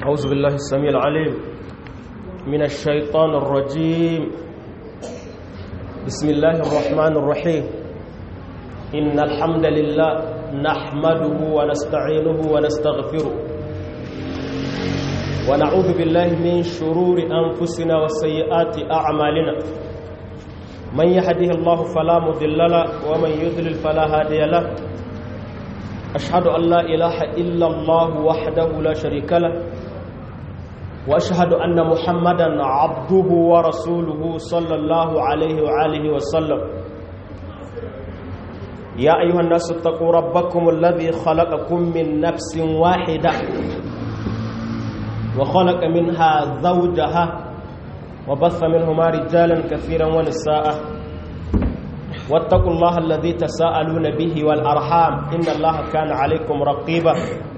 أعوذ بالله السميع العليم من الشيطان الرجيم بسم الله الرحمن الرحيم إن الحمد لله نحمده ونستعينه ونستغفره ونعوذ بالله من شرور أنفسنا وسيئات أعمالنا من يهده الله فلا مضل له ومن يضلل فلا هادي له أشهد أن لا إله إلا الله وحده لا شريك له وأشهد أن محمدا عبده ورسوله صلى الله عليه وآله وسلم يا أيها الناس اتقوا ربكم الذي خلقكم من نفس واحدة وخلق منها زوجها وبث منهما رجالا كثيرا ونساء واتقوا الله الذي تساءلون به والأرحام إن الله كان عليكم رقيبا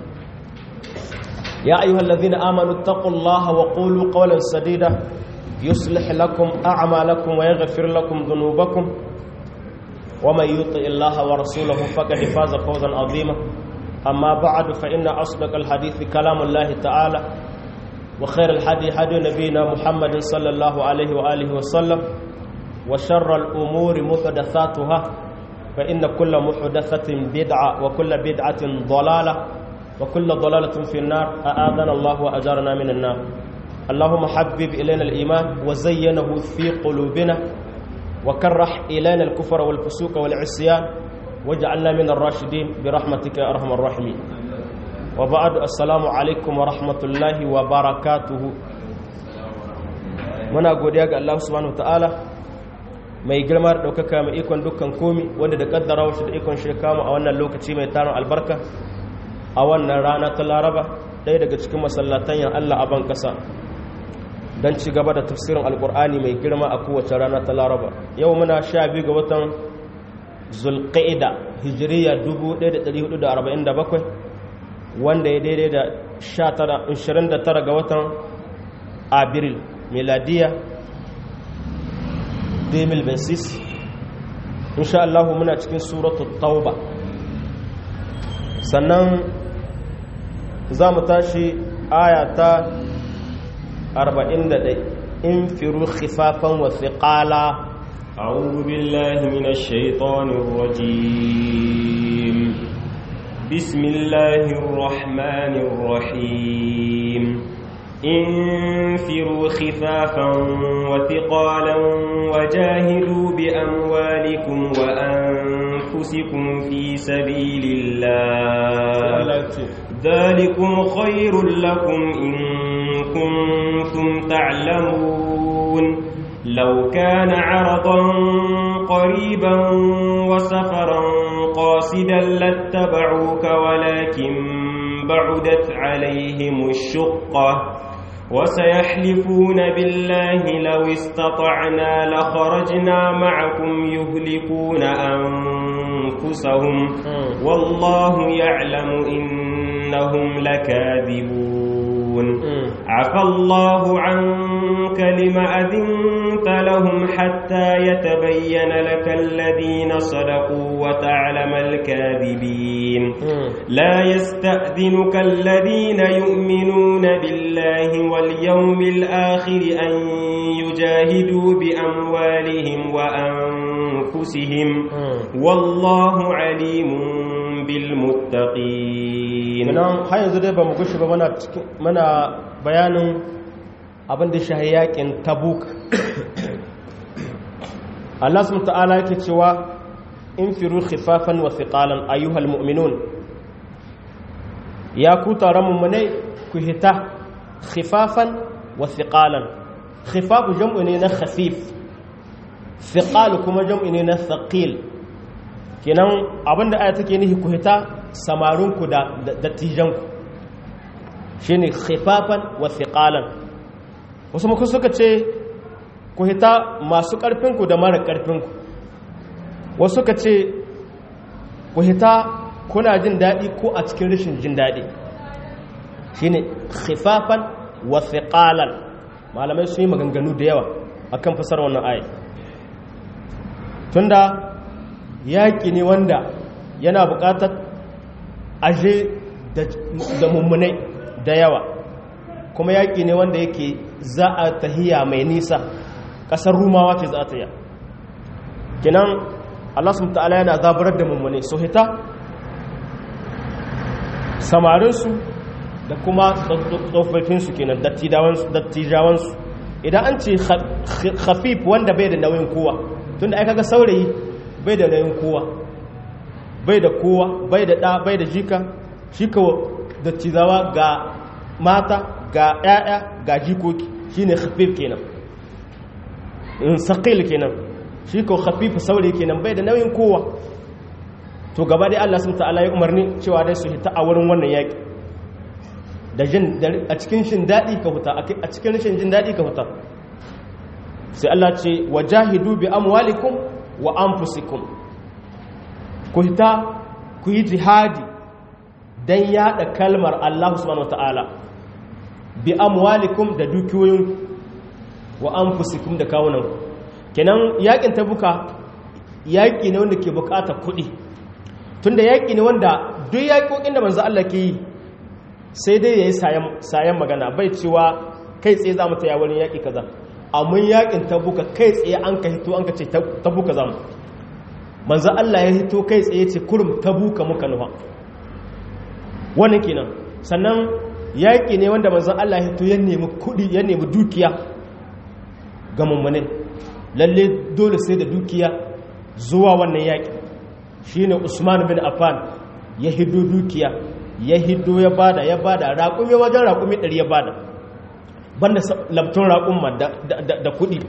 يا أيها الذين آمنوا اتقوا الله وقولوا قولا سديدا يصلح لكم أعمالكم ويغفر لكم ذنوبكم ومن يطع الله ورسوله فقد فاز فوزا عظيما أما بعد فإن أصدق الحديث كلام الله تعالى وخير الحديث حديث نبينا محمد صلى الله عليه وآله وسلم وشر الأمور محدثاتها فإن كل محدثة بدعة وكل بدعة ضلالة وكل ضلالة في النار أآذنا الله وأجارنا من النار اللهم حبب إلينا الإيمان وزينه في قلوبنا وكرح إلينا الكفر والفسوق والعصيان واجعلنا من الراشدين برحمتك يا أرحم الراحمين وبعد السلام عليكم ورحمة الله وبركاته muna godiya ga Allah subhanahu wataala mai girma da ɗaukaka mai ikon dukkan komi wanda da kaddara shi da ikon shi kama a wannan lokaci mai tarin albarka a wannan rana ta laraba ɗaya daga cikin masallatan yan Allah a ban ƙasa don ci gaba da tafsirin alƙur'ani mai girma a kowace rana ta laraba yau muna sha biyu ga watan zulƙa'ida hijiriya 1447 wanda ya daidai da 29 ga watan abril miladiya 2026 insha Allah muna cikin suratul tauba sannan za mu tashi aya ta 41 in firu khifafan wa thiqala أعوذ بالله من الشيطان الرجيم بسم الله الرحمن الرحيم انفروا خفافا وثقالا وجاهدوا بأموالكم وأنفسكم في سبيل الله ذلكم خير لكم إن كنتم تعلمون لو كان عرضا قريبا وسفرا قاصدا لاتبعوك ولكن بعدت عليهم الشقة وسيحلفون بالله لو استطعنا لخرجنا معكم يهلكون أنفسهم والله يعلم إنهم لكاذبون عفى الله عنك لما أذنت لهم حتى يتبين لك الذين صدقوا وتعلم الكاذبين لا يستأذنك الذين يؤمنون بالله واليوم الآخر أن يجاهدوا بأموالهم وأنفسهم والله عليم بالمتقين nan har yanzu dai ba mu gushi ba mana bayanin abin da shahi yakin tabuk Allah subhanahu ta'ala yake cewa in firu khifafan wa thiqalan ayyuhal mu'minun ya ku taron mummunai ku hita khifafan wa thiqalan khifafu jam'u ne na khafif thiqal kuma jam'u ne na thaqil kenan abinda aya take nihi ku hita samarinku da dattijanku shine khifafan wa thiqalan wasu muku suka ce ku hita masu ƙarfinku da mara ƙarfinku wasu suka ce ku hita kuna jin daɗi ko a cikin rashin jin daɗi shine khifafan wa thiqalan malamai sun yi maganganu da yawa akan fasar wannan ayi tunda yaƙi ne wanda yana buƙatar aje da mummunai da yawa kuma yaƙi ne wanda yake za a tahiya mai nisa ƙasar rumawa ce za a tahiya kinan Allah subhanahu ta'ala yana zaburar da mummune so hita samarinsu da kuma tsofaffinsu kenan dattijawansu idan an ce khafif wanda bai da nauyin kowa tunda ai kaga saurayi bai da nauyin kowa bai da kowa bai da ɗa bai da jika shi ka dattijawa ga mata ga ƴaƴa ga jikoki shine khafif kenan in saqil kenan shi ko khafif saurayi kenan bai da nauyin kowa to gaba dai Allah subhanahu ta'ala ya umarni cewa dai su hita a wurin wannan yaki da jin a cikin shin dadi ka huta a cikin rashin jin dadi ka huta sai Allah ce wajahidu bi amwalikum wa anfusikum ku hita ku yi jihadi dan yada kalmar Allah subhanahu ta'ala bi amwalikum da dukiyoyin wa anfusikum da kawunan kenan yakin tabuka yaki ne wanda ke bukatar kuɗi tunda yaƙi ne wanda duk yaƙoƙin da manzo Allah ke yi sai dai yayi sayan magana bai cewa kai tsaye za mu taya wurin yaƙi kaza amma yaƙin tabuka kai tsaye an ka hito an ka ce tabuka za mu manzo Allah ya hito kai tsaye ce kurum tabuka muka nufa wannan kenan sannan yaƙi ne wanda manzo Allah ya hito ya nemi kuɗi ya nemi dukiya ga mummune lalle dole sai da dukiya zuwa wannan yaƙi shine Usman bin Affan ya hiddo dukiya ya hiddo ya bada ya bada raƙumi wajen raƙumi ɗari ya bada banda labtun raƙumma da kuɗi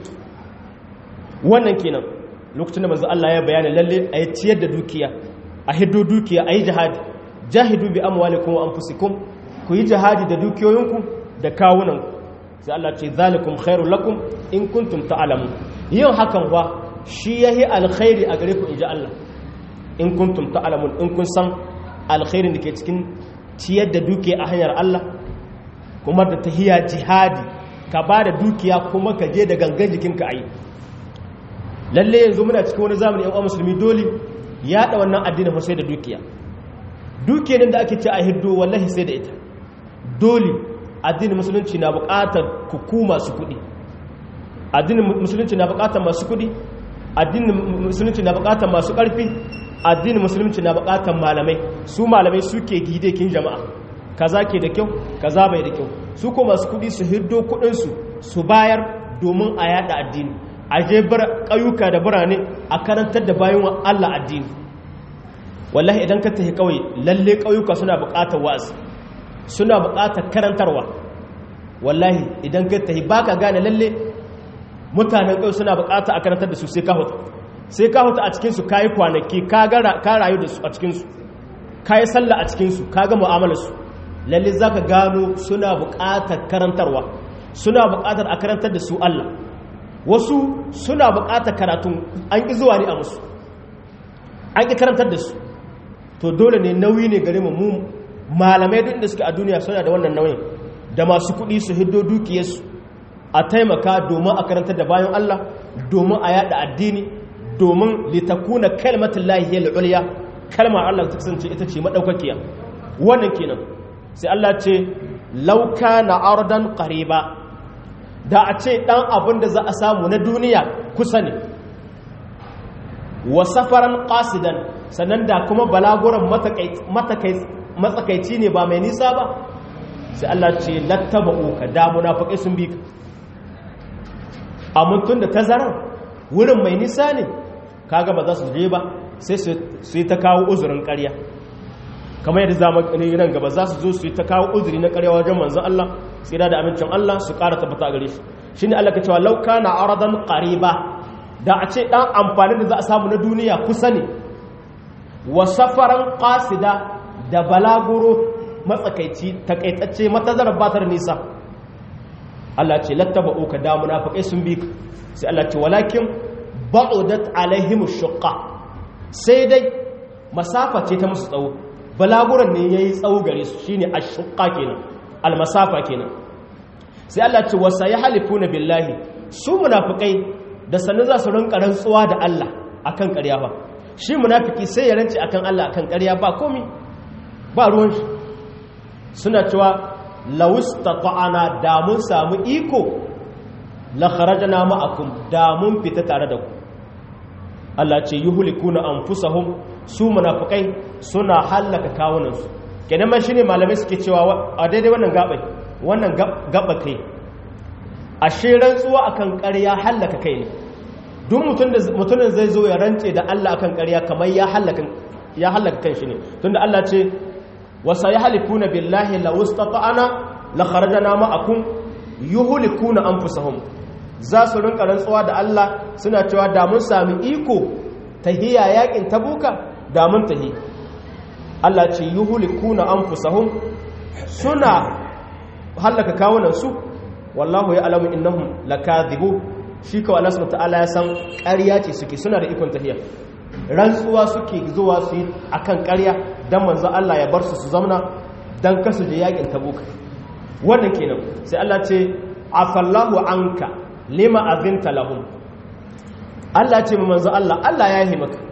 wannan kenan lokacin da manzo Allah ya bayani lalle a yi ciyar da dukiya a hiddo dukiya a yi jihadi jahidu bi amwalikum wa anfusikum ku yi jihadi da dukiyoyinku da kawunanku sai Allah ce zalikum khairul lakum in kuntum ta'lamun yin hakan wa shi yahi alkhairi a gare ku inji Allah in kuntum ta'lamun in kun san alkhairin da ke cikin ciyar da dukiya a hanyar Allah kuma da tahiya jihadi ka ba da dukiya kuma ka je da gangan jikinka ayi lalle yanzu muna cikin wani zamani yan musulmi dole ya da wannan addinin sai da dukiya dukiyar da ake ce a hiddo wallahi sai da ita dole addinin musulunci na buƙatar kuku masu kuɗi addinin musulunci na buƙatar masu kuɗi addinin musulunci na buƙatar masu ƙarfi addinin musulunci na bukatar malamai su malamai suke gidekin jama'a kaza ke da kyau kaza bai da kyau su ko masu kudi su hiddo kudinsu su bayar domin a yada addini a je ƙauyuka da birane a karantar da bayan Allah addini wallahi idan ka tafi kawai lalle ƙauyuka suna bukatar wa'azi suna bukatar karantarwa wallahi idan ka tafi baka gane lalle mutanen ƙauye suna bukatar a karantar da su sai ka hutu sai ka huta a cikinsu ka yi kwanaki ka rayu da su a cikinsu ka yi sallah a cikinsu ka ga mu'amalarsu lalle za ka gano suna buƙatar karantarwa suna buƙatar a karantar da su Allah wasu suna buƙatar karatun an ƙi zuwa ne a musu an ƙi karantar da su to dole ne nauyi ne gare mu malamai duk da suke a duniya suna da wannan nauyin da masu kuɗi su hiddo dukiyarsu a taimaka domin a karantar da bayan Allah domin a yada addini domin litakuna kalmatin lahi ya ulya kalmar Allah ta kasance ita ce madaukakiya wannan kenan sai Allah ce lauka na ardan qariba da a ce dan abin da za a samu na duniya kusa ne wa safaran qasidan sannan da kuma balaguran matsakaici ne ba mai nisa ba sai Allah ce lattaba'u ka da munafiqai sun bi ka amma tun da tazarar wurin mai nisa ne kaga ba za su je ba sai su yi ta kawo uzurin ƙarya kamar yadda zamanin nan gaba za su zo su yi ta kawo uzuri na ƙarya wajen manzon Allah tsira da amincin Allah su ƙara tabbata gare shi shine Allah ka cewa lauka na aradan qariba da a ce dan amfani da za a samu na duniya kusa ne wa safaran qasida da balaguro matsakaici takaitacce matazarar batar nisa Allah ce lattaba'u ka da munafiqai sun bi sai Allah ce walakin ba'udat alaihim shuqqa sai dai masafa ce ta musu tsawo balaguran ne yayi tsawo gare su shine ash-shuqqa kenan al-masafa kenan sai Allah ce wasa yahlifuna billahi su munafikai da sanin za su rinka rantsuwa da Allah akan ƙarya ba shi munafiki sai ya rance akan Allah akan ƙarya ba komi ba ruwan shi suna cewa lawistata'ana da mun samu iko la kharajna ma'akum da mun fita tare da ku Allah ce yuhlikuna anfusahum su munafikai suna hallaka kawunansu kenan man shine malamai suke cewa a daidai wannan gabai wannan gaba kai ashe rantsuwa akan ƙarya hallaka kai ne duk mutumin zai zo ya rantse da Allah akan ƙarya kamar ya hallaka ya hallaka kanshi ne tunda Allah ce wasa yahlifuna billahi la wastata'ana la kharajna ma'akum yuhlikuna anfusahum za su rinka rantsuwa da Allah suna cewa da mun sami iko tahiya yakin tabuka da mun tahi Allah ce yuhlikuna anfusahum suna hallaka kawunan su wallahu ya alamu innahum lakadhibu shi kawai Allah subhanahu ta'ala ya san ƙarya ce suke suna da ikon tahiya rantsuwa suke zuwa su yi akan ƙarya dan manzo Allah ya bar su su zamna dan kasu je yakin tabuka wannan kenan sai Allah ce afallahu anka lima azinta lahum Allah ce mu manzo Allah Allah ya yi maka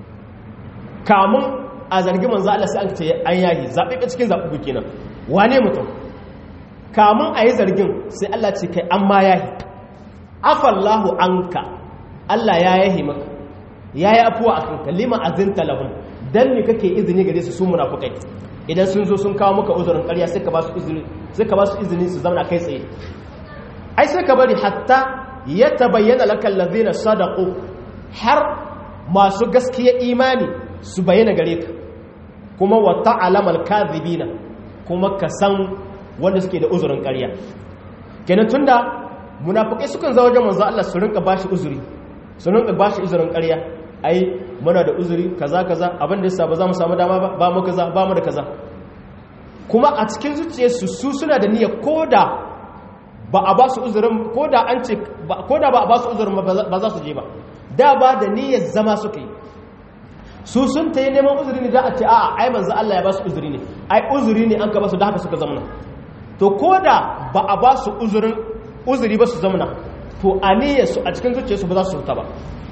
kamun a zargi manzo Allah sai an ce an yahi zabe ka cikin zabu kenan wane mutum kamun a yi zargin sai Allah ce kai an ma yahi afallahu anka Allah ya yahi maka ya yi afuwa akan kalima azinta lahum dan me kake izini gare su su munafikai idan sun zo sun kawo maka uzurin ƙarya sai ka ba su izini sai ka ba su izini su zauna kai tsaye ai sai ka bari hatta ya tabayyana laka allazina sadaqu har masu gaskiya imani su bayyana gare ka kuma wa ta'lamu al-kadhibina kuma ka san wanda suke da uzurin ƙarya kenan tunda munafikai sukan zo wajen manzo Allah su rinka bashi uzuri su rinka bashi uzurin ƙarya ai muna da uzuri kaza kaza abin da yasa ba za mu samu dama ba ba mu kaza ba mu da kaza kuma a cikin zuciyarsu su suna da niyyar koda ba a ba su uzurin koda an ce koda ba a ba su uzurin ba za su je ba da ba da niyyar zama suka yi su sun ta yi neman uzuri ne da a ce a'a ai manzo Allah ya ba su uzuri ne ai uzuri ne an ka ba su da haka suka zamana to koda ba a ba su uzurin uzuri ba su zamana to a niyyar su a cikin zuciyarsu ba za su fita ba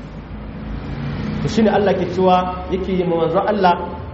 to shi ne Allah ke cewa yake yi manzon Allah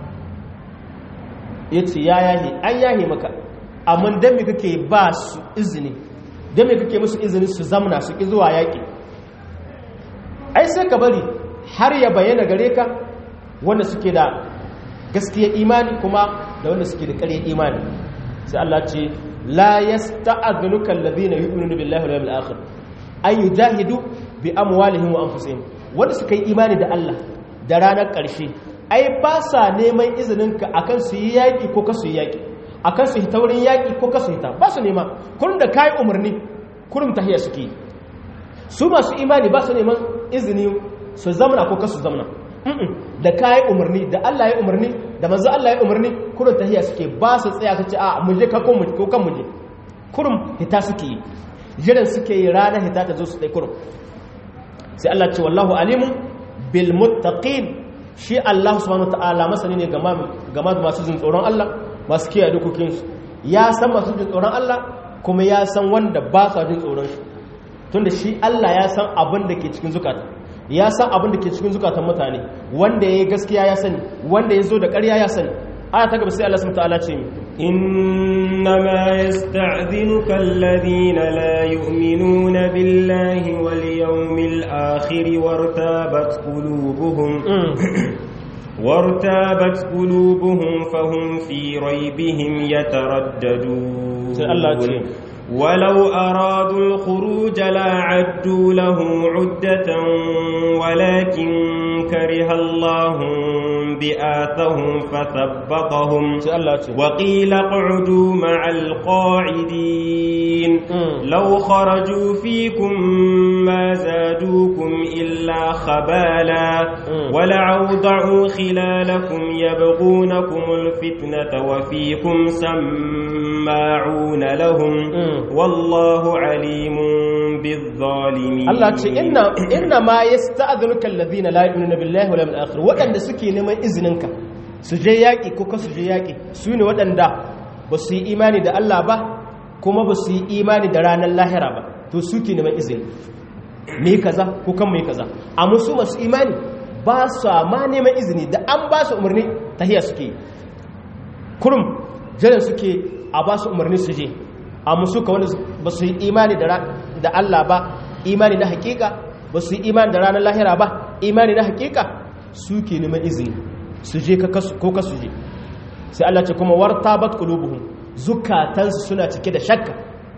ya ce ya yahi an yahi maka amma don me kake ba su izini don me kake musu izini su zamna su ƙi zuwa yaƙi ai sai ka bari har ya bayyana gare ka wanda suke da gaskiya imani kuma da wanda suke da ƙarya imani sai Allah ce la yasta'adhunuka alladhina yu'minuna billahi wal yawmil akhir ay yujahidu bi amwalihim wa anfusihim wanda suka yi imani da Allah da ranar ƙarshe ai ba sa neman izininka akan su yi yaƙi ko kasu yi yaƙi akan su hita wurin yaƙi ko kasu hita ba su nema kurum da kayi umarni kurum tahiyya suke yi su masu imani ba su neman izini su zamana ko kasu zamana da kayi umarni da Allah ya umarni da manzo Allah ya umarni kurum tahiyya suke ba su tsaya su ce a mu je ka ko kan mu je kurum hita suke yi jiran suke yi ranar hita ta zo su ɗai kurum sai Allah ce wallahu alimun bil muttaqin shi Allah subhanahu ta'ala masani ne game da masu jin tsoron Allah masu kiyaye dokokin su ya san masu jin tsoron Allah kuma ya san wanda ba su jin tsoron shi tunda shi Allah ya san abin da ke cikin zukata ya san abin da ke cikin zukatan mutane wanda yayi gaskiya ya sani wanda ya zo da ƙarya ya sani aya ta gaba sai Allah subhanahu ta'ala ce mi إنما يستعذنك الذين لا يؤمنون بالله واليوم الآخر وارتابت قلوبهم وارتابت قلوبهم فهم في ريبهم يترددون ولو أرادوا الخروج لعدوا له عدة ولكن كره الله بآثهم فثبطهم وقيل اقعدوا مع القاعدين لو خرجوا فيكم ما زادوكم إلا خبالا ولعوضعوا خلالكم يبغونكم الفتنة وفيكم سماعون لهم والله عليم بالظالمين Allah ce inna inna ma yasta'dhinuka alladhina la yu'minuna billahi wal yawmil akhir wadanda suke neman izininka su je yaki ko ka su je yaki su ne wadanda ba su yi imani da Allah ba kuma ba su yi imani da ranar lahira ba to suke neman izini me kaza ko kan me kaza amma su masu imani ba su ma neman izini da an ba su umarni tahiya suke kurum jiran suke a ba su umarni su je a musu ka wanda ba su yi imani da Allah ba imani na hakika ba su yi imani da ranar lahira ba imani na hakika suke neman izini su je ko ka su je sai Allah ce kuma warta bat qulubuhum zukatansu suna cike da shakka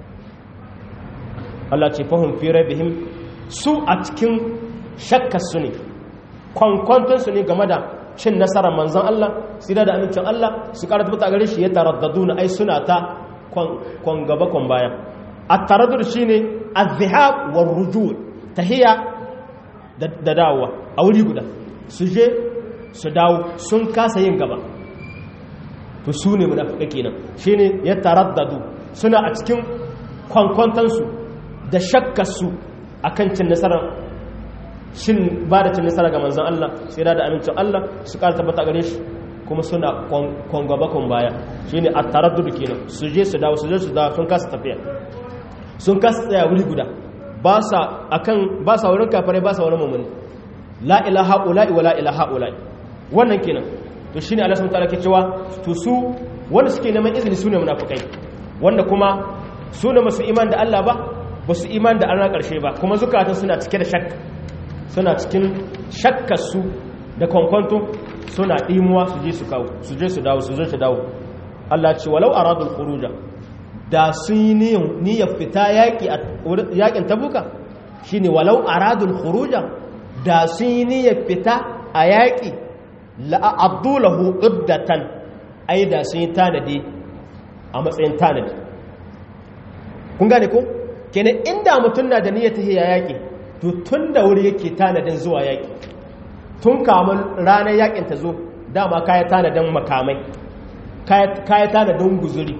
Allah ce fahum fi rabbihim su a cikin shakkar su ne kwankwanton su ne game da cin nasarar manzon Allah sida da amincin Allah su karatu ta gare shi ya taraddaduna ai suna ta kwan gaba kwan baya at-taraddud shine az-zihab war-rujul tahiya da dawowa a wuri guda su je su dawo sun kasa yin gaba to su ne munafika kenan shine ya taraddadu suna a cikin kwankwantansu da shakkarsu akan cin nasarar shin ba da cin nasara ga manzon Allah sai da amincin Allah su ƙara tabbata gare shi kuma suna kwangaba kwan baya shine a taraddud kenan su je su dawo su je su dawo sun kasa tafiya sun kasa tsaya wuri guda ba sa akan ba sa wurin kafare ba sa wurin mu'mini la ilaha ula'i wa la ilaha ula'i wannan kenan to shine Allah subhanahu wa ta'ala ke cewa to su wanda suke neman izini sune munafikai wanda kuma su ne masu iman da Allah ba ba su iman da Allah karshe ba kuma zukatan suna cike da shakka suna cikin shakkar su da kwankwanto suna dimuwa su je su kawo su je su dawo su je su dawo Allah ce walau aradul khuruja da sun yi niyyar fita yaƙi a yaƙin tabuka shine walau aradul khuruja da sun yi niyyar fita a yaƙi la'abdulahu uddatan ai da sun yi tanadi a matsayin tanadi kun gane ko kenan inda mutum na da niyyar tahiya yaƙi to tun da wuri yake tanadin zuwa yaƙi tun kamun ranar yaƙin ta zo dama kaya tanadin makamai kaya tanadin guzuri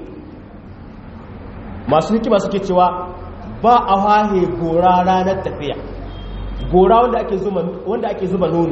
masu hikima suke cewa ba a wahe gora ranar tafiya gora wanda ake zuba nono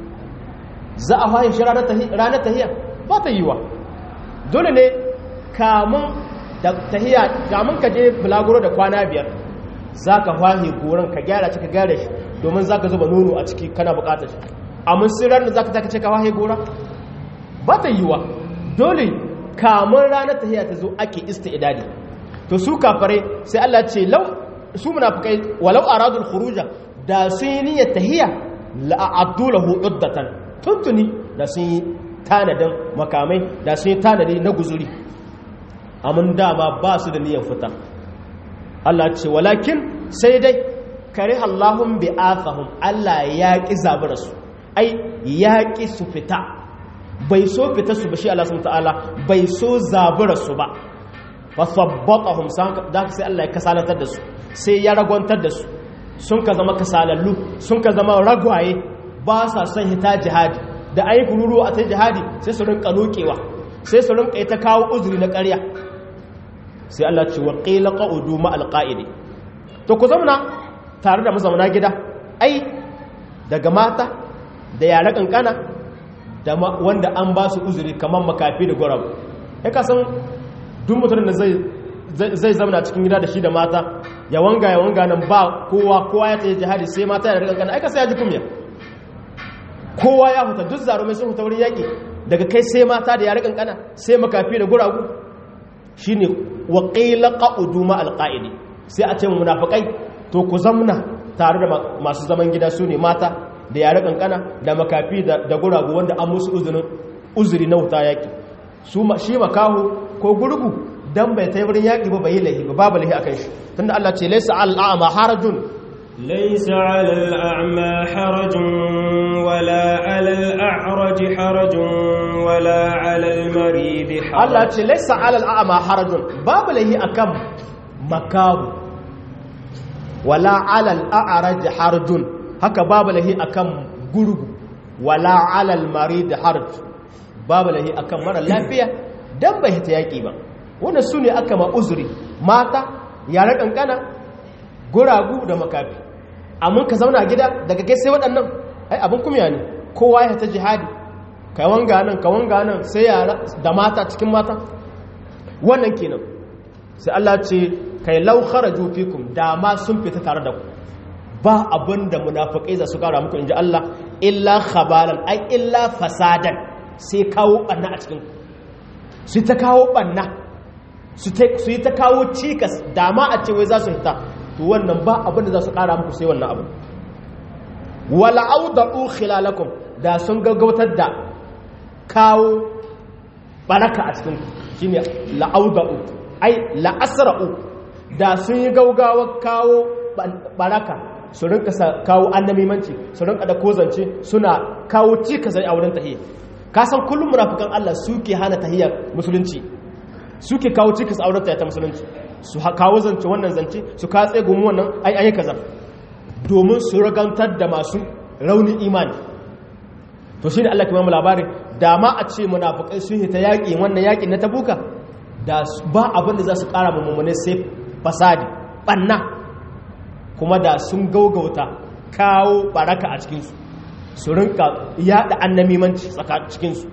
za a wahe shi ranar tahiya ba ta yiwa dole ne kamun da tahiya kamun ka je bulaguro da kwana biyar za ka wahe goron ka gyara cika gyara shi domin za ka zuba nono a ciki kana bukatar shi amma sirar da za ka taka ce ka wahe gora ba ta yiwa dole kamun ranar tahiya ta zo ake ista idadi to su kafare sai Allah ce lau su munafikai walau aradul khuruja da sun yi niyyar tahiya la abdulahu uddatan tuntuni da sun yi tanadin makamai da sun yi tanadi na guzuri amma dama ba su da niyyar fita Allah ce walakin sai dai kare Allahun bi athahum Allah ya ki zabura su ai ya ki su fita bai so fita su ba shi Allah subhanahu ta'ala bai so zabura su ba fasabbatahum da sai Allah ya kasalatar da su sai ya ragwantar da su sun ka zama kasalallu sun ka zama ragwaye ba sa son hita jihadi da ayi kururu a ta jihadi sai su rinka lokewa sai su rinka ta kawo uzuri na ƙarya sai Allah ce wa qila qa'udu ma alqa'idi to ku zauna tare da mazauna gida ai daga mata da yara kankana da wanda an ba su uzuri kamar makafi da gwarab ya kasan duk mutum da zai zamana cikin gida da shi da mata ya wanga ya wanga nan ba kowa kowa ya tsaye jihadi sai mata ya rika kana aika sai ya ji kumya kowa ya huta duk zarumai sun huta wurin yaƙi daga kai sai mata da ya rika kana sai makafi da guragu shine wa qila qa'udu ma alqa'idi sai a ce mu munafikai to ku zamna tare da masu zaman gida su ne mata da yare kankana da makafi da guragu wanda an musu uzuri na wuta yaƙi shi makaho ko gurgu dan bai ta wurin yaƙi ba bai lahi ba babu lahi akan shi tunda Allah ce laysa al'ama harajun laysa 'alal a'ma harajun wala 'alal a'raj harajun wala 'alal marid harajun Allah ce laysa 'alal a'ma harajun babu lahi akan makaho wala 'alal a'raj harajun haka babu lahi akan gurgu wala 'alal marid haraj babu lahi akan mara lafiya dan bai ta yaƙi ba wanda su ne aka ma uzuri mata yare kankana guragu da makafi amma ka zauna gida daga kai sai waɗannan ai abin kumya ne kowa ya ta jihadi ka wanga nan ka wanga nan sai yara da mata cikin mata wannan kenan sai Allah ce kai law kharaju fikum da ma sun fita tare da ku ba abin da munafikai za su kara muku inji Allah illa khabalan ai illa fasadan sai kawo banna a cikin su ta kawo banna su yi ta kawo cikas dama a ce wai za su hita to wannan ba abin da za su ƙara muku sai wannan abin wala auda'u khilalakum da sun gaggautar da kawo baraka a cikin shine la'auda'u ai la'asra'u da sun yi gaugawa kawo baraka su rinka kawo annamimanci su rinka da kozance suna kawo cikas a wurin tahiyya ka san kullum munafikan Allah suke hana tahiyyar musulunci suke kawo cikas a wurin ta musulunci su kawo zance wannan zance su ka tsegumu wannan ai ai kaza domin su ragantar da masu raunin imani to shine Allah ke mamu labarin da ma a ce munafikai sun hita yaƙi wannan yaƙin na tabuka da ba abin da za su ƙara mummune sai fasadi ɓanna kuma da sun gaugauta kawo baraka a cikinsu su rinka yaɗa annamimanci cikinsu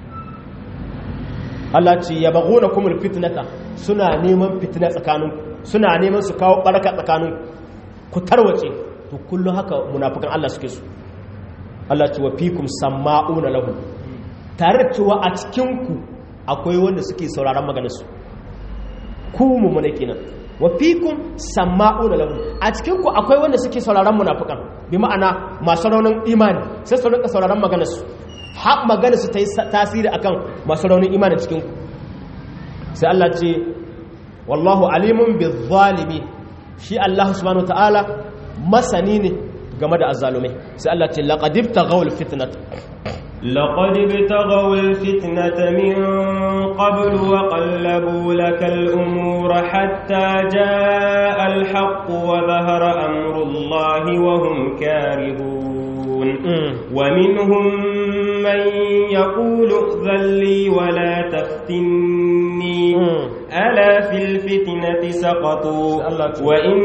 Allah ce ya bago na kuma fitnata suna neman fitina tsakanin suna neman su kawo baraka tsakanin ku tarwace to kullum haka munafukan Allah suke su Allah ce wa fikum sama'una lahu tare da cewa a cikin ku akwai wanda suke sauraron maganar su ku mu mun kenan wa fikum sama'una lahu a cikin ku akwai wanda suke sauraron munafukan bi ma'ana masu raunin imani sai su rinka sauraron maganar su har magana su ta yi tasiri akan masu raunin imani cikin ku sai Allah ce wallahu alimun bi zalimi shi Allah subhanahu ta'ala masani ne game da azzalumai sai Allah ce laqad ibtaghaw al-fitnat لقد ابتغوا الفتنة من قبل وقلبوا لك الأمور حتى جاء الحق وظهر أمر الله وهم كارهون ومنهم من يقول ائذن لي ولا تفتني ألا في الفتنة سقطوا وإن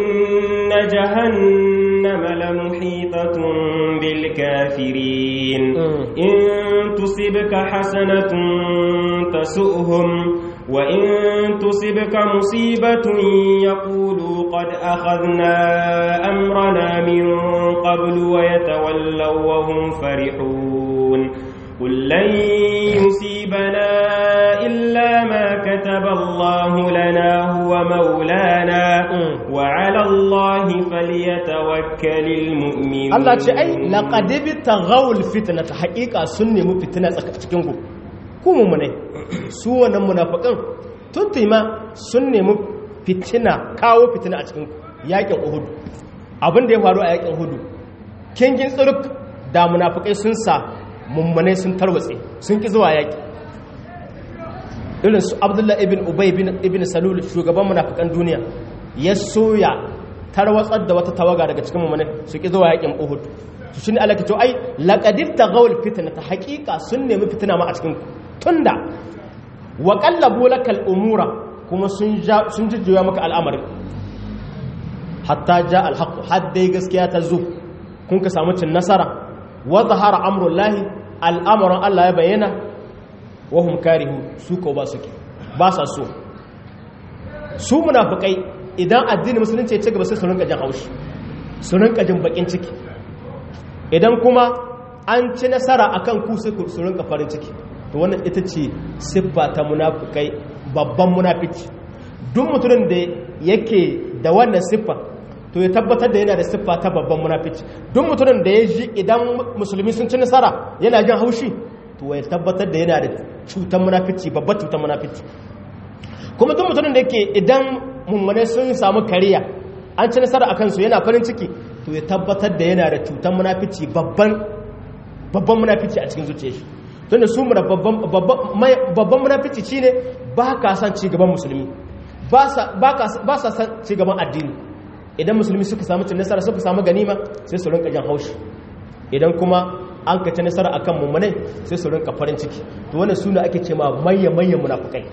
جهنم لمحيطة بالكافرين إن تصبك حسنة تسؤهم وإن تصبك مصيبة يقولوا قد أخذنا أمرنا من قبل ويتولوا وهم فرحون قل لن يصيبنا إلا ما كتب الله لنا هو مولانا وعلى الله فليتوكل المؤمنون Allah ce ai laqad taghawul fitnata haqiqa sun nemi fitina cikin ku ku mumune su wannan munafikan tuntima sun nemi fitina kawo fitina a cikin ku yakin Uhud abin da ya faru a yakin Uhud kingin tsuruk da munafikai sun sa mummune sun tarwatse sun ki zuwa yaki irin su Abdullah ibn Ubay ibn Salul shugaban munafikan duniya ya soya tarwatsar da wata tawaga daga cikin mummune su ki zuwa yakin Uhud to shine Allah ke to ai laqadir taghawul fitnata haqiqa sun nemi fitina ma a cikin tunda wa qallabu lakal umura kuma sun sun jujjuya maka al'amari hatta ja al haqq haddai gaskiya ta zo kun ka samu cin nasara wa zahara amrullahi al'amuran Allah ya bayyana wa hum karihu su ko ba suke ba sa so su munafikai idan addinin musulunci ya ci gaba sai su rinka jin haushi su rinka jin bakin ciki idan kuma an ci nasara akan ku sai su rinka farin ciki to wannan ita ce siffa ta munafikai babban munafici duk mutumin da yake da wannan siffa to ya tabbatar da yana da siffa ta babban munafici duk mutumin da ya ji idan musulmi sun ci nasara yana jin haushi to ya tabbatar da yana da cutar munafici babbar cutar munafici kuma duk mutumin da yake idan mummune sun samu kariya an ci nasara a kansu yana farin ciki to ya tabbatar da yana da cutar munafici babban babban munafici a cikin zuciyar shi tunda su mu da babban munafici shine ba ka san ci gaban musulmi ba sa san ci gaban addini idan musulmi suka samu cin nasara suka samu ganima sai su rinka jan haushi idan kuma an ka ci nasara akan mummunai sai su rinka farin ciki to wannan suna ake ce ma manyan manyan munafukai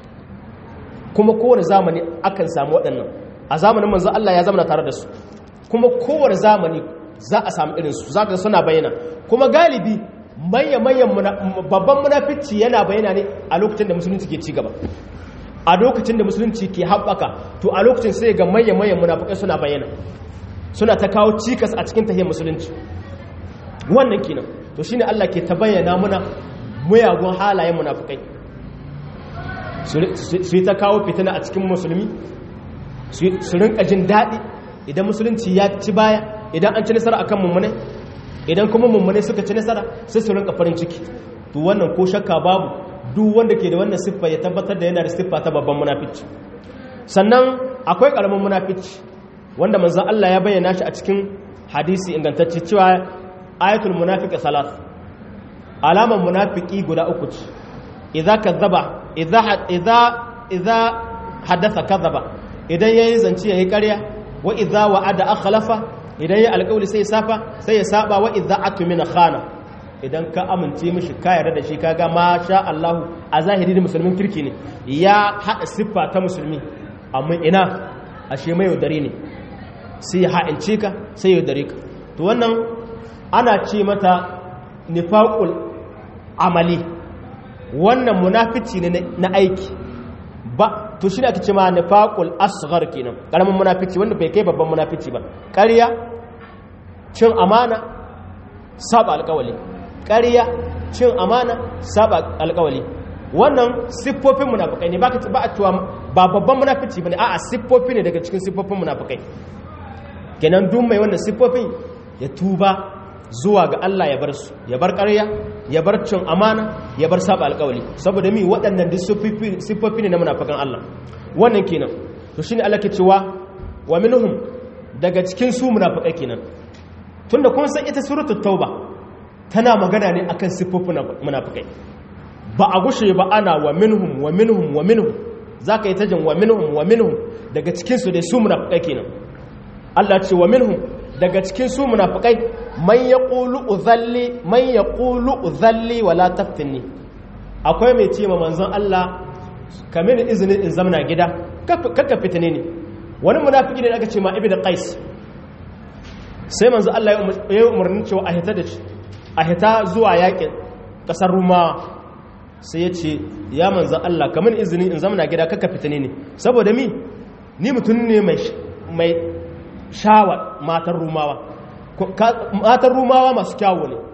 kuma kowane zamani akan samu waɗannan a zamanin manzo Allah ya zama tare da su kuma kowane zamani za a samu irin su zaka suna bayyana kuma galibi manyan manyan babban munafici yana bayyana ne a lokacin da musulunci ke ci gaba a lokacin da musulunci ke haɓaka to a lokacin sai ga mayan-mayan munafukai suna bayyana suna ta kawo cikas a cikin tahiyar musulunci wannan kenan to shine Allah ke ta bayyana muna muyagun halayen munafukai su yi ta kawo fitina a cikin musulmi su rinka jin daɗi idan musulunci ya ci baya idan an ci nasara akan mummune idan kuma mummune suka ci nasara sai su rinka farin ciki to wannan ko shakka babu duk wanda ke da wannan siffa ya tabbatar da yana da siffa ta babban munafici sannan akwai karamin munafici wanda manzo Allah ya bayyana shi a cikin hadisi ingantacce cewa ayatul munafiqi salat alaman munafiki guda uku ce idza kazzaba idza idza idza hadatha kazzaba idan yayi zance yayi ƙarya wa idza wa'ada akhlafa idan yayi alƙawli sai ya safa sai ya saba wa idza atmina khana idan ka amince mishi ka yarda da shi kaga ma sha Allah a zahiri da musulmin kirki ne ya hada siffa ta musulmi amma ina ashe mai yaudare ne sai ya ha'ince ka sai ya yaudare ka to wannan ana ce mata nifaqul amali wannan munafici ne na aiki ba to shi ne ake ce ma nifaqul asghar kenan karamin munafici wanda bai kai babban munafici ba ƙarya cin amana saba alƙawali ƙarya cin amana saba alƙawali wannan siffofin munafikai ne ba a cewa ba babban munafici bane a'a siffofi ne daga cikin siffofin munafikai kenan duk mai wannan siffofin ya tuba zuwa ga Allah ya bar su ya bar ƙarya ya bar cin amana ya bar saba alƙawali saboda mi waɗannan duk siffofi ne na munafikan Allah wannan kenan to shine Allah ke cewa wa minhum daga cikin su munafikai kenan tunda kun san ita suratul tauba tana magana ne akan siffofin munafikai ba a gushe ba ana wa minhum wa minhum wa minhum zaka yi tajin wa minhum wa minhum daga cikin su dai su munafikai kenan Allah ce wa minhum daga cikin su munafikai man yaqulu udhalli man yaqulu udhalli wala taftinni akwai mai ce ma manzon Allah kamin izinin in zamna gida kaka fitine ne wani munafiki ne aka ce ma ibnu qais sai manzo Allah ya yi umarni cewa a hita da shi a hita zuwa yakin kasar ruma sai ya ce ya manzo Allah kamar izini in zamana gida kaka fitane ne saboda mi ni mutum ne mai shawa matan rumawa matan rumawa masu kyawo ne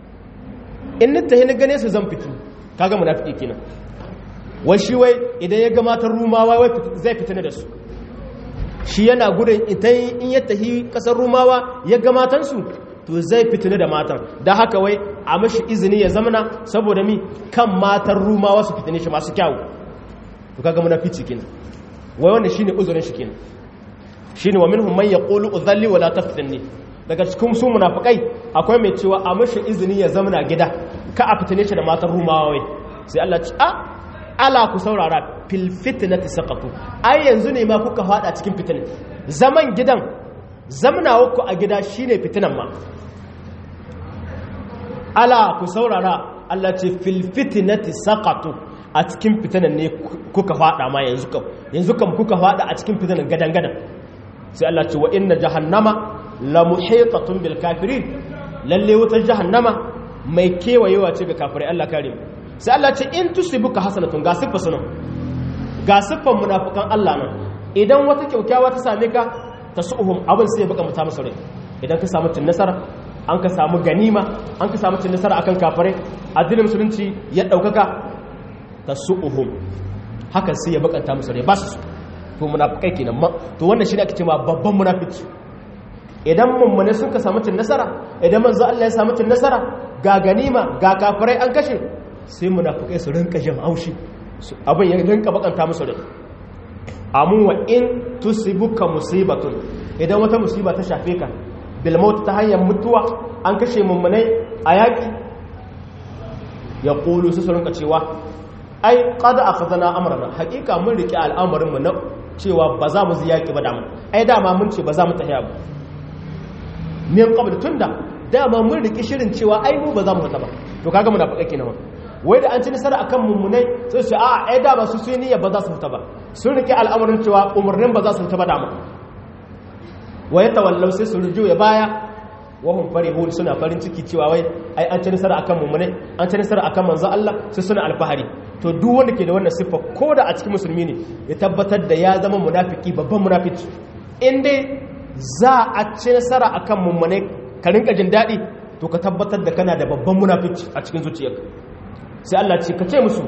in nita hin gane su zan fitu kaga munafiki kenan wai shi wai idan ya ga matan rumawa wai zai fitane da su shi yana gudun idan in ya tafi kasar rumawa ya ga matansu to zai fitini da matan da haka wai a mashi izini ya zamana saboda mi kan matan rumawa su fitini shi masu kyawu to kaga munafici kenan wai wannan shine uzurin shi kenan shine wa minhum man yaqulu udhalli wala taftinni daga cikin su munafikai akwai mai cewa a mashi izini ya zamana gida ka a fitine shi da matan rumawa wai sai Allah ci a ala ku saurara fil fitnati saqatu ai yanzu ne ma kuka fada cikin fitina zaman gidan zamnawa ku a gida shine fitinan ma ala ku saurara Allah ce fil fitnati saqatu a cikin fitinan ne kuka fada ma yanzu kam yanzu kam kuka fada a cikin fitinan gadan gadan sai Allah ce wa inna jahannama la muhitatun bil kafirin lalle wutar jahannama mai kewayewa ce ga kafirai Allah kare mu sai Allah ce in tusibuka hasanatun ga siffa sunan ga siffan munafikan Allah nan idan wata kyaukyawa ta same ka tasuhum abin sai ya baka muta musu rai idan ka samu cin nasara an ka samu ganima an ka samu cin nasara akan kafirai addinin musulunci ya daukaka tasuhum hakan sai ya bakanta musu rai ba su to munafikai kenan to wannan shine ake cewa babban munafiki idan mummune sun ka samu cin nasara idan manzo Allah ya samu cin nasara ga ganima ga kafirai an kashe sai munafukai su rinka jin haushi abin ya rinka bakanta musu rai amun wa in tusibuka musibatun idan wata musiba ta shafe ka bil maut ta hanyar mutuwa an kashe mummunai a yaki ya qulu su rinka cewa ai qad akhadna amrana hakika mun rike al'amarin mu na cewa ba za mu ziyaki ba dama ai dama mun ce ba za mu tafiya ba min qabl tunda dama mun rike shirin cewa ai mu ba za mu fita ba to kaga munafikai kenan wai da an ci nasara akan mummunai sai su a ai da ba su sun niyya ba za su fita ba sun rike al'amarin cewa umarnin ba za su fita ba dama wa ya tawallau sai su rujo ya baya wahum farihun suna farin ciki cewa wai ai an ci nasara akan mummunai an ci nasara akan manzo Allah sai suna alfahari to duk wanda ke da wannan siffa ko da a cikin musulmi ne ya tabbatar da ya zama munafiki babban munafiki in dai za a ci nasara akan mummunai ka rinka jin daɗi to ka tabbatar da kana da babban munafici a cikin zuciyarka sai Allah ce ka ce musu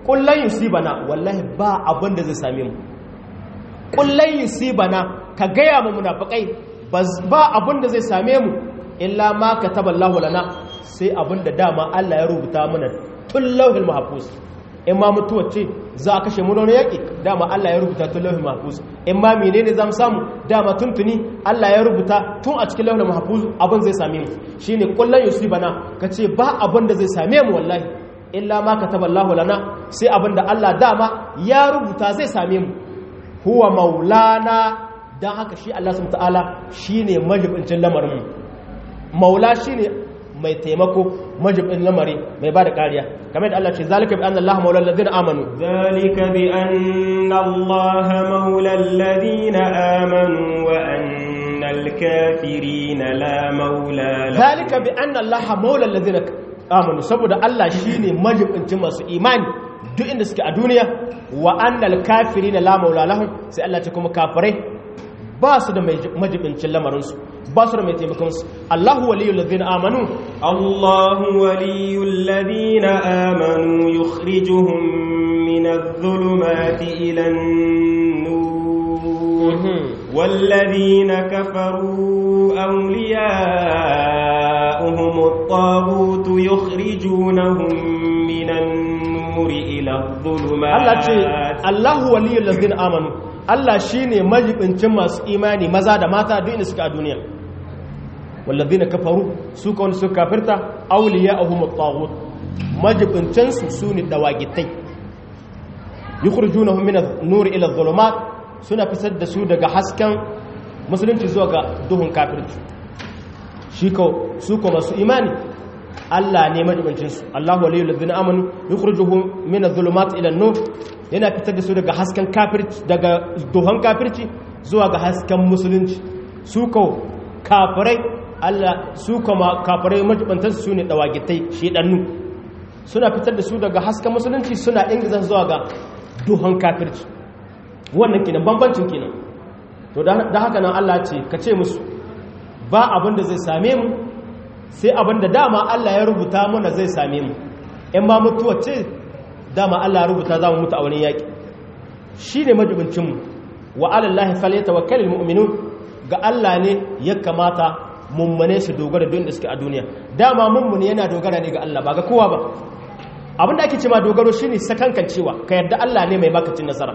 kullan yusibana wallahi ba abin da zai same mu kullan yusibana ka gaya mu munafikai ba abin da zai same mu illa ma kataballahu lana sai abin da dama Allah ya rubuta mana tun lauhil mahfuz in ma mutuwa ce za a kashe mu da yaƙi dama Allah ya rubuta tun lauhil mahfuz in ma menene zamu samu dama tuntuni Allah ya rubuta tun a cikin lauhil mahfuz abin zai same mu shine kullan yusibana kace ba abin da zai same mu wallahi illa ma kataballahu lana sai abin da Allah dama ya rubuta zai same mu huwa maulana dan haka shi Allah subhanahu ta'ala shine majibincin lamarin mu maula shine mai taimako majibin lamari mai ba da kariya kamar da Allah ce zalika bi anna Allah maula alladhina amanu zalika bi anna Allah maula alladhina amanu wa anna al-kafirina la maula lahum zalika bi anna Allah maula alladhina amanu saboda Allah shine majibincin masu imani duk inda suke a duniya wa anna al-kafirina la maula lahum sai Allah ce kuma kafirai ba su da majibincin lamarinsu ba su da mai taimakonsu Allahu waliyul ladina amanu Allahu waliyul ladina amanu yukhrijuhum min adh-dhulumati ila an-nur walladhina kafaru awliya'uhum at-taghut yukhrijunahum min an-nur ila adh-dhulumat Allah ce Allahu waliyul ladina amanu Allah shi ne majibincin masu imani maza da mata duk inda suka a duniya wallazi na kafaru su ka wani suka kafirta auliya a humar tawut majibincinsu su ne dawagitai yi kurjuna hummina nuri ila zulumat suna fitar da su daga hasken musulunci zuwa ga duhun kafirci shi ka su ka masu imani Allah ne majibincinsu Allah waliyul ladina amanu yukhrijuhum min adh-dhulumat ila an-nur yana fitar da su daga hasken kafirci daga duhan kafirci zuwa ga hasken musulunci su ko kafirai Allah su kuma kafirai majibantar su ne dawagitai shedannu suna fitar da su daga hasken musulunci suna ingiza zuwa ga duhan kafirci wannan kenan bambancin kenan to da haka nan Allah ce ka ce musu ba abin da zai same mu sai abin da dama Allah ya rubuta mana zai same mu in ba mutuwa ce dama Allah ya rubuta za mu mutu a wani yaƙi shi ne majibincinmu wa alallahi faleta wa kalil mu'minu ga Allah ne ya kamata mummune su dogara don da suke a duniya dama mummune yana dogara ne ga Allah ba ga kowa ba abinda ake ce ma dogaro shi ne sakankan cewa ka yarda Allah ne mai makacin nasara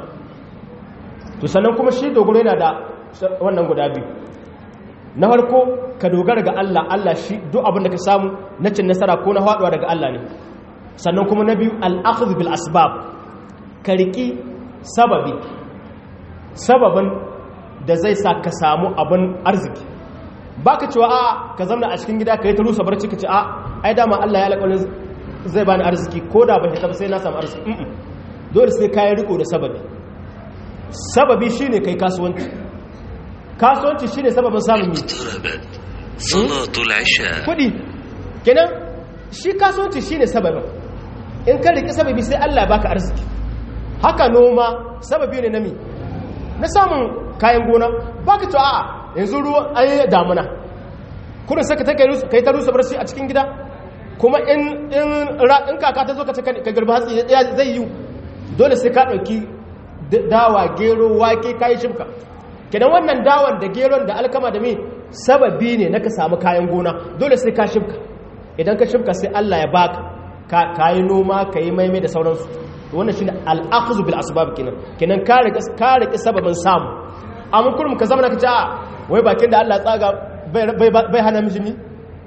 to sannan kuma shi dogaro yana da wannan guda biyu na farko ka dogara ga Allah Allah shi duk abin da ka samu na cin nasara ko na faduwa daga Allah ne sannan kuma na biyu al'akhudh bil asbab ka riki sababi sababin da zai sa ka samu abin arziki baka cewa a ka zamna a cikin gida ka yi ta rusa barci ka ce a ai dama Allah ya alƙawarin zai bani arziki ko da ban taɓa sai na samu arziki dole sai ka yi riko da sababi sababi shine kai kasuwanci kasuwanci shine sababin samun yi salatul isha kudi kenan shi kasuwanci shine sababin in ka riki sababi sai Allah ya baka arziki haka noma sababi ne na mi na samun kayan gona baka to a'a yanzu ruwan ayi damuna kudin saka take kai ta rusa barci a cikin gida kuma in in in kaka ta zo ka ka garba hatsi zai yi dole sai ka dauki dawa gero wake kai shimka kenan wannan dawan da geron da alkama da mi sababi ne na ka samu kayan gona dole sai ka shimka idan ka shimka sai Allah ya baka ka yi noma ka yi maimai da sauransu wannan shi ne al'akuzu bil asbab kenan kenan ka rike sababin samu amma kurum ka zama na kace a wai bakin da Allah ya tsaga bai hana miji ni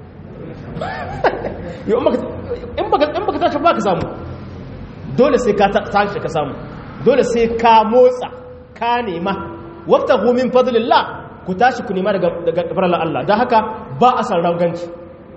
in baka tashi ba ka samu dole sai ka tashi ka samu dole sai ka motsa ka nema wafta min fadlillah ku tashi ku nema daga farallar Allah don haka ba a san rauganci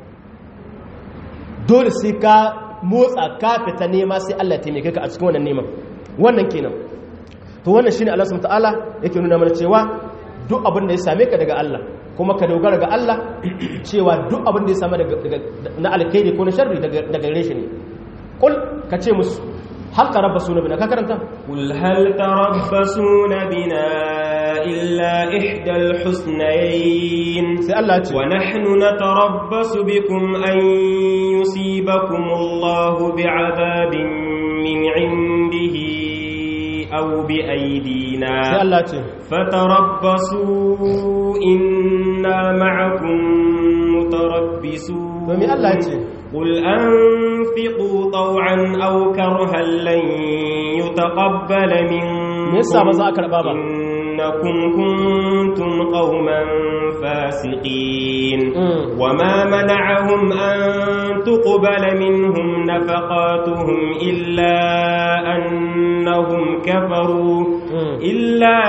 dole sai ka motsa ka fita nema sai Allah taimake ka a cikin wannan neman wannan kenan to wannan shine Allah subhanahu ta'ala yake nuna mana cewa duk abin da ya same ka daga Allah kuma ka dogara ga Allah cewa duk abin da ya same daga na alkhairi ko na sharri daga gare shi ne kul ka ce musu hal tarabbasuna bina ka karanta قل هل تربصون بنا إلا إحدى الحسنيين sai Allah ya ce ونحن نتربص بكم أن يصيبكم الله بعذاب من عنده أو بأيدينا sai Allah ce فتربصوا إنا معكم متربصون domin Allah ce قل أنفقوا طوعا أو كرها لن يتقبل منكم me yasa ba za a karba ba إنكم كنتم قوما فاسقين Mm. وما منعهم أن تقبل منهم نفقاتهم إلا أنهم كفروا Mm. إلا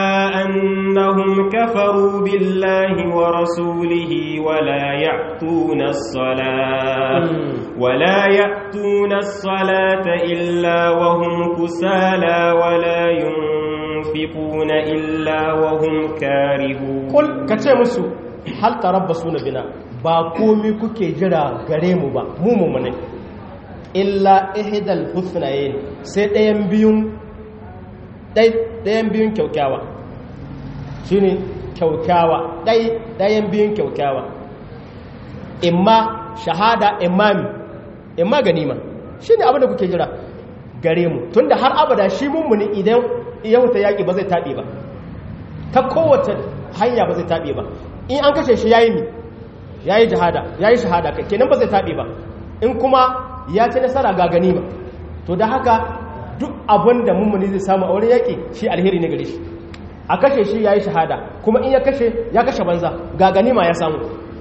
أنهم كفروا بالله ورسوله ولا يأتون الصلاة Mm. ولا يأتون الصلاة إلا وهم كسالى ولا ينفقون إلا وهم كارهون kul ka ce musu hal tarabbasu na bina ba komi kuke jira gare mu ba mu mu ne illa ihdal husnayn sai ɗayan biyun ɗai- ɗayan biyun kyaukyawa shine kyaukyawa ɗai ɗayan biyun kyaukyawa imma shahada imami imma ganima shine abin da kuke jira gare mu tunda har abada shi mummuni idan yau ta yaƙi ba zai taɓe ba ta kowace hanya ba zai taɓe ba in an kashe shi yayi mi yayi jihada yayi shahada kai kenan ba zai taɓe ba in kuma ya ci nasara ga ganima to da haka duk abin da mummuni zai samu a wurin yaƙi shi alheri ne gare shi a kashe shi yayi shahada kuma in ya kashe ya kashe banza ga ganima ya samu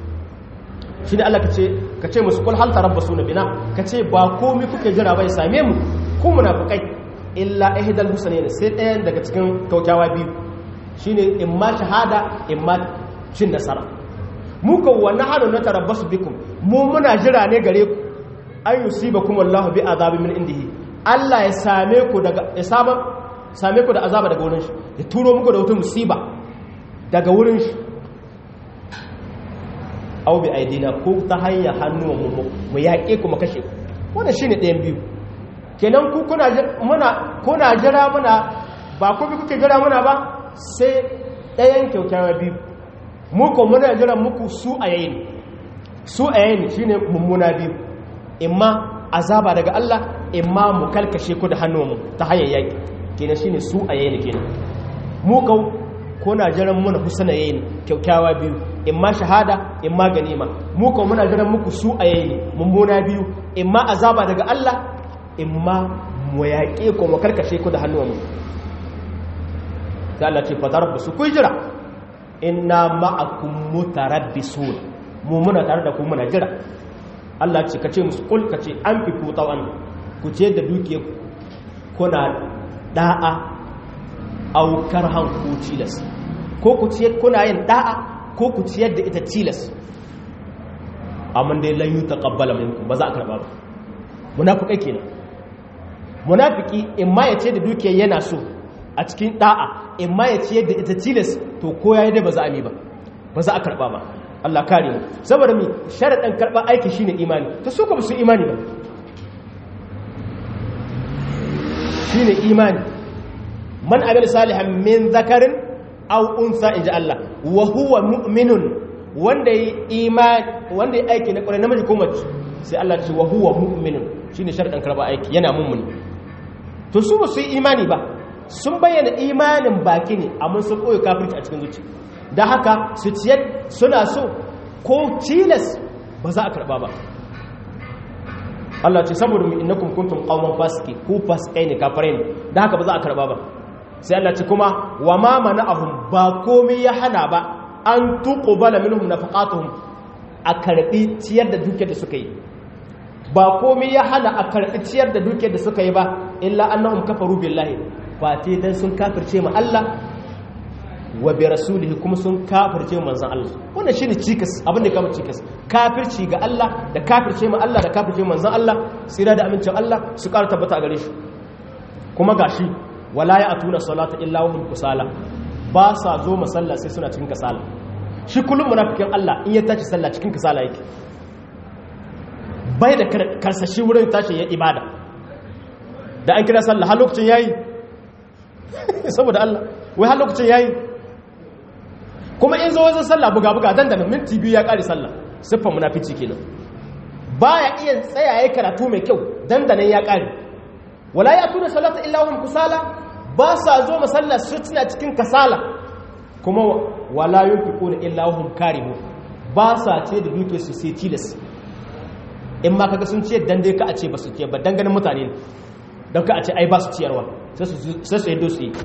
shi ne Allah ka ce ka ce musu kul hal tarabbasu na bina ka ce ba komai kuke jira bai same mu ku munafikai illa ihdal husnayn sai ɗayan daga cikin kaukyawa biyu shine imma shahada imma cin nasara mu kan wannan halin na tarabbasu bikum mu muna jira ne gare ku an yusibakum Allahu bi azabin min indihi Allah ya same ku daga ya saba same ku da azaba daga wurin shi ya turo muku da wata musiba daga wurin shi au bi aidina ko ta hanyar hannuwan mu mu yaƙe ku mu kashe ku wannan shine ɗayan biyu kenan ku kuna ji- muna kuna jira muna ba ku bi kuke jira muna ba sai ɗayan kyaukyawa biyu mu ko muna jira muku su a yayin su a yayin shine mummuna biyu imma azaba daga Allah imma mu kalkashe ku da hannuwan mu ta hanyar yaƙi kenan shine su a yayin kenan mu kau kuna jiran muna husna yayin kyaukyawa biyu imma shahada imma ganima mu ko muna jiran muku su a yayin mummuna biyu imma azaba daga Allah imma mu yaƙe ko mu karkashe ku da hannuwanmu sai Allah ce fatarabbasu ku jira inna ma'akum mutarabbisun mu muna tare da ku muna jira Allah ce kace musu kul kace an fi ku tawan ku ce da duke kuna da'a aw karhan ku tilas ko ku ce kuna yin da'a ko ku ciyar da ita tilas amma dai lan yutaqabbala minkum ba za a karba ba munafikai kenan munafiki in ma ya ce da dukiyar yana so a cikin da'a in ma ya ce da ita tilas to ko yayi dai ba za a mi ba ba za a karba ba Allah kare mu saboda mi sharadin karba aiki shine imani to su ka su imani ba shine imani man amila salihan min zakarin aw unsa inja Allah wa huwa mu'minun wanda yi imani wanda yi aiki na kwarai namiji ko mace sai Allah ce wa huwa mu'minun shine sharadin karba aiki yana mummuni to su ba su yi imani ba sun bayyana imanin baki ne amma sun koyi kafirci a cikin zuci da haka su ciyar suna so ko tilas ba za a karba ba Allah ce saboda mu innakum kuntum qauman fasiki ku fasikai ne kafirai ne da haka ba za a karba ba sai Allah ce kuma wa ma mana'ahum ba komai ya hana ba an tuqbala minhum nafaqatuhum a karbi ciyar da dukiyar da suka yi ba komai ya hana a karbi ciyar da dukiyar da suka yi ba illa annahum kafaru billahi ba te dan sun kafirce ma Allah wa bi rasulihi kuma sun kafirce manzon Allah wannan shine cikas abin da kama cikas kafirci ga Allah da kafirce ma Allah da kafirce manzon Allah sira da amincin Allah su ƙara tabbata a gare shi kuma gashi wala ya atuna salata illa wa hum kusala ba sa zo masalla sai suna cikin kasala shi kullum munafikin Allah in ya tashi sallah cikin kasala yake bai da karsashi wurin tashi ya ibada da an kira sallah har lokacin yayi saboda Allah wai har lokacin yayi kuma in zo wajen sallah buga buga dandana minti biyu ya kare sallah siffar munafici kenan baya iya tsaya yayi karatu mai kyau dandanan ya kare wala ya tuna salata illa hum kusala ba sa zo masallar su suna cikin kasala kuma wala yunfiquna illa hum karimun ba sa ce da duke su sai tilas in ma kaga sun ce dan dai ka a ce ba su ce ba dan ganin mutane dan ka a ce ai ba su ciyarwa sai su sai su yaddo su yi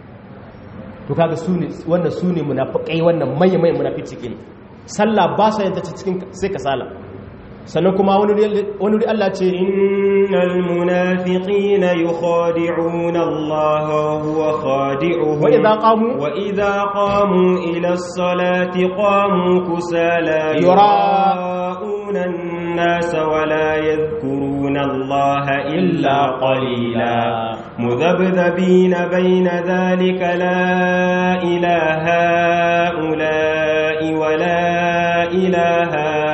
to kaga su ne wannan su ne munafiqai wannan manyan manyan munafici ne sallah ba sa yin ta cikin sai kasala sannan kuma wani wuri Allah ce innal munafiqina yukhadi'una Allah wa huwa khadi'uhum wa idza qamu wa idza qamu ila as-salati qamu kusala yura'una الناس ولا يذكرون الله إلا قليلا مذبذبين بين ذلك لا إله هؤلاء ولا إله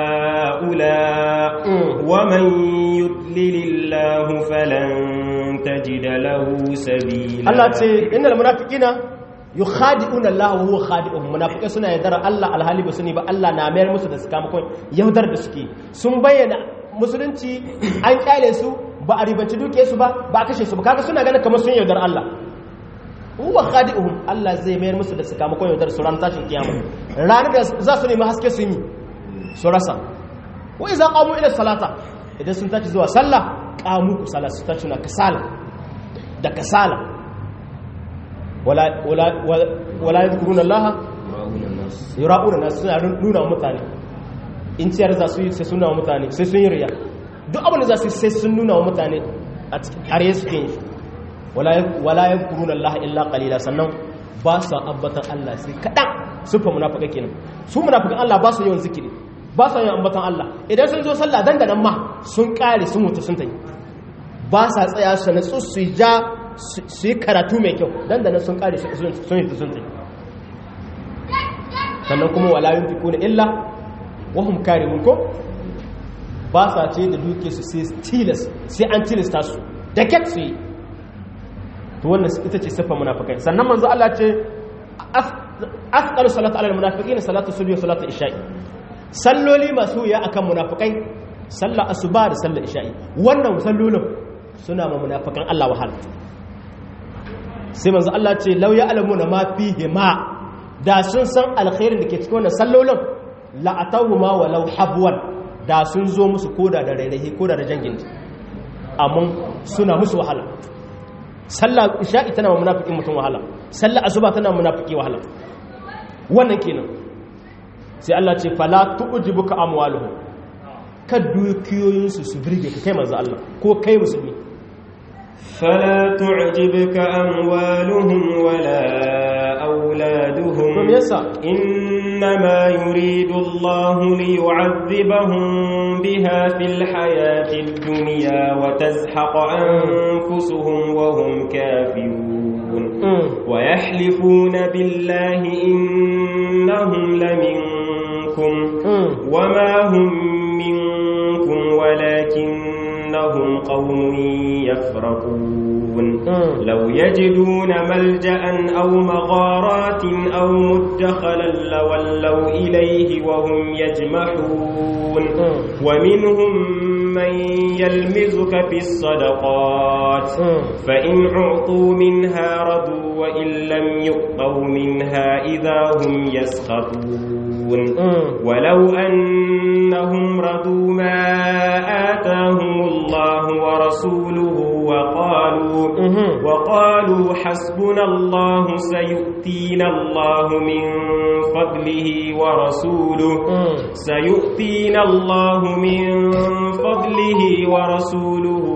هؤلاء ومن يضلل الله فلن تجد له سبيلا Allah ce innal munafiqina yukhadi'una Allah wa huwa khadi'uhum munafiqai suna yaudar Allah alhali ba sani ba Allah na mayar musu da sakamakon yaudar da suke sun bayyana musulunci an kyale su ba a ribanci duke su ba ba a kashe su ba kaga suna ganin kamar sun yaudar Allah huwa khadi'uhum Allah zai mayar musu da sakamakon yaudar su ran tashin kiyama ranar da za su nemi haske sun yi su rasa wa idza qamu ila salata idan sun tashi zuwa sallah qamu ku sallah su tashi na kasala da kasala wala wala wala yadhkuruna Allah yura'una nas suna nuna wa mutane in ciyar za su yi sai sun nuna wa mutane sai sun yi riya duk abin da za su yi sai sun nuna wa mutane a cikin are su ke yi wala yadhkuruna Allah illa qalila sannan ba su ambatan Allah sai kadan sufa munafika kenan su munafikan Allah ba su yawan zikiri ba su yawan ambatan Allah idan sun zo sallah dandanan ma sun kare sun mutu sun tayi ba sa tsaya su natsu su ja su yi karatu mai kyau dan da nan sun kare sun yi sun tsaye sannan kuma wala yin fi kuna illa wahum kare mun ko ba sa ce da duke su sai tilas sai an tilasta su da ket su yi to wannan ita ce siffar munafikai sannan manzo Allah ce afqalu salatu ala almunafiqina salatu subhi wa salatu isha'i salloli masu ya akan munafikai sallar asuba da sallar isha'i wannan sallolin suna ma munafikan Allah wahala sai manzo Allah ce law ya alamu na ma fihi ma da sun san alkhairin da ke cikin wannan sallolin la atawhuma walau habwan da sun zo musu koda da rairahi koda da jangin amma suna musu wahala sallah isha'i tana ma munafikin mutum wahala sallah asuba tana ma munafiki wahala wannan kenan sai Allah ce fala tu'jibuka amwaluhum kad dukiyoyinsu su birge ka kai manzo Allah ko kai musulmi فلا تعجبك أموالهم ولا أولادهم From yasa إنما يريد الله ليعذبهم بها في الحياة الدنيا وتزحق أنفسهم وهم كافرون ويحلفون بالله إنهم لمنكم وما هم منكم ولكنهم قوم يفرقون لو يجدون ملجأ أو مغارات أو مدخلا لولوا إليه وهم يجمحون ومنهم من يلمزك في الصدقات فإن أعطوا منها رضوا وإن لم يؤطوا منها إذا هم يسخطون ولو أنهم رضوا ما آتاهم الله ورسوله وقالوا وقالوا حسبنا الله سيؤتينا الله من فضله ورسوله سيؤتينا الله من فضله ورسوله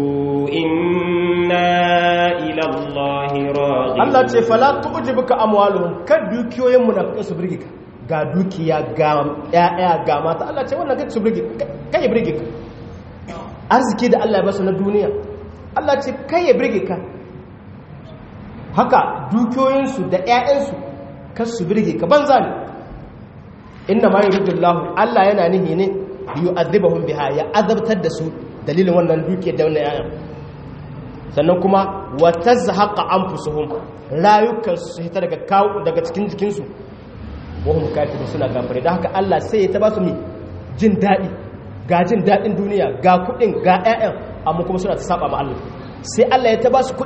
إنا إلى الله راغبون Allah ce fala tu'jibuka amwaluhum kad dukiyoyin munafiqai su birge ka ga dukiya ga ƴaƴa ga mata Allah ce wannan kai su birge kai birge ka arziki da Allah ya basu na duniya Allah ce kai ya birge ka haka dukiyoyinsu da ƴaƴansu kar su birge ka banza ne inna ma yuridullahu Allah yana nihi ne yu'adhibahum biha ya azabtar da su dalilin wannan dukiyar da wannan ƴaƴan sannan kuma wata zahaƙa an fusuhun rayukansu su hita daga kawo daga cikin jikinsu wahun kafiru suna kafirai da haka Allah sai ya taba su mi jin daɗi ga jin daɗin duniya ga kuɗin ga 'ya'yan amma kuma suna ta saba ma Allah sai Allah ya taba su kuɗin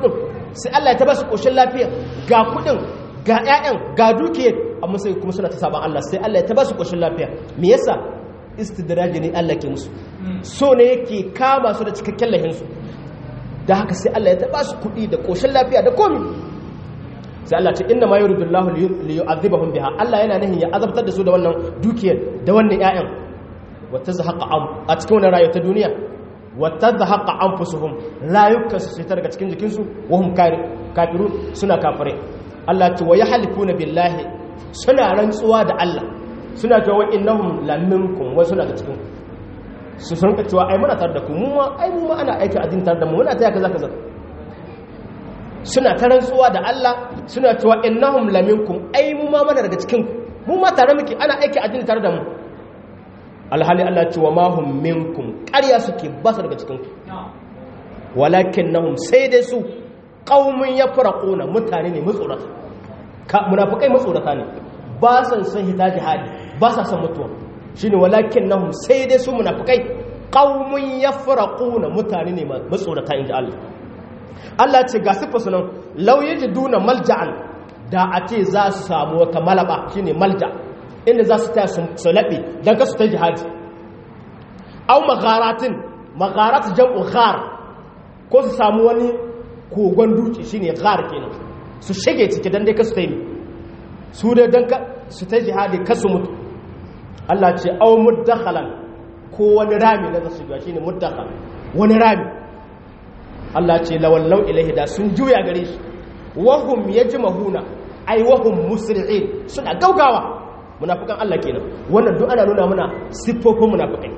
sai Allah ya ta ba su koshin lafiya ga kudin ga ƴaƴan ga dukiyar amma sai kuma suna ta saban Allah sai Allah ya ta ba su koshin lafiya me yasa istidraji ne Allah ke musu so ne yake kama su da cikakken lahinsu da haka sai Allah ya ta ba su kuɗi da koshin lafiya da komi sai Allah ce inna ma yuridullahu li yu'adhibahum biha Allah yana nahin ya azabtar da su da wannan dukiyar da wannan ƴaƴan wa tazhaqa a cikin wannan rayuwa ta duniya wa tazhaqa anfusuhum rayukan su ta daga cikin jikin su wa hum kafiru suna kafire Allah ce wa yahlifuna billahi suna rantsuwa da Allah suna cewa innahum laminkum wa suna da cikin su sun ka cewa ai muna tare da ku mu ma ai mu ma ana aiki addini tare da mu muna taya kaza kaza suna ta rantsuwa da Allah suna cewa innahum laminkum ai mu ma mana daga cikin mu ma tare muke ana aiki addini tare da mu alhali Allah ce wa ma hum minkum ƙarya suke ba su daga cikin ku walakinnahum sai dai su qaumun yafraquna mutane ne matsorata ka munafikai matsorata ne ba san san hita jihadi ba sa san mutuwa shine walakinnahum sai dai su munafikai qaumun yafraquna mutane ne matsorata inji Allah Allah ce ga sifa sunan law yajiduna malja'an da a ce za su samu wata malaba shine malja inda za su taya su laɓe don kasu ta jihadi au magharatin magharat jam'u ghar ko su samu wani kogon duki shine ghar kenan su shige ciki don dai kasu ta yi su dai don su ta jihadi kasu mutu Allah ce au muddakhalan ko wani rami na zasu shiga shine muddakhal wani rami Allah ce lawallau ilaihi da sun juya gare shi wahum yajmahuna ai wahum musri'in suna gaugawa munafikan Allah kenan wannan duk ana nuna mana siffofin munafikai